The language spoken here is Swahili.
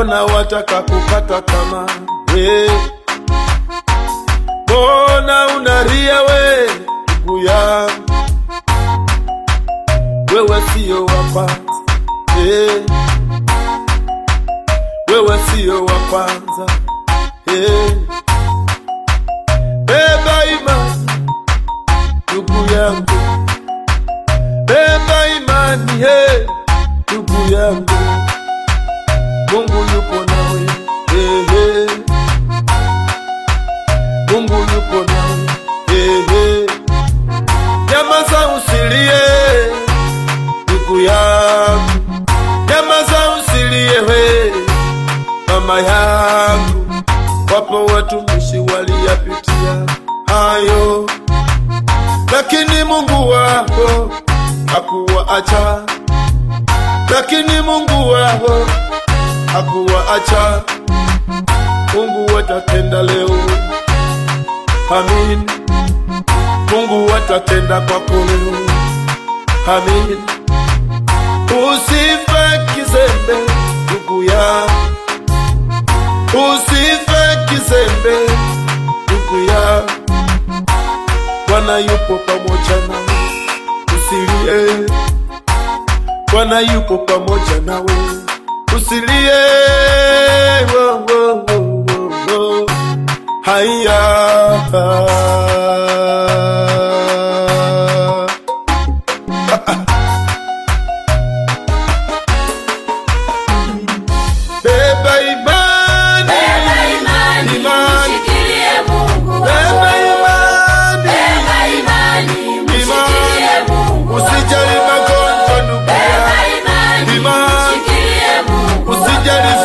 mbona wataka kukata tamaa we? Mbona unalia we ndugu yangu, wewe siyo wa kwanza eh. Wewe siyo wa kwanza eh. Beba imani ndugu yangu, beba imani he ndugu yangu, Mungu yupo nawe eh, eh. Mungu yupo nawe eh, eh. Nyamaza usilie ndugu yangu, nyamaza usilie we mama yangu. Wapo watumishi waliyapitia hayo, lakini Mungu wako hakuwaacha, lakini Mungu wako hakuwaacha. Mungu watatenda leo, amin. Mungu watatenda kwako leo, amin. Usife kizembe ndugu yangu, usife kizembe ndugu yangu. Bwana yupo pamoja nawe, usilie. Bwana yupo pamoja nawe, usilie. Wo, wo, wo, wo, wo. Haya. Beba imani, Beba imani, Imani. mshikilie Mungu beba wako. imani. Beba imani, mshikilie Mungu wako. Usijali magonjwa ndugu Beba yangu, imani, Imani. mshikilie Mungu wako. usijali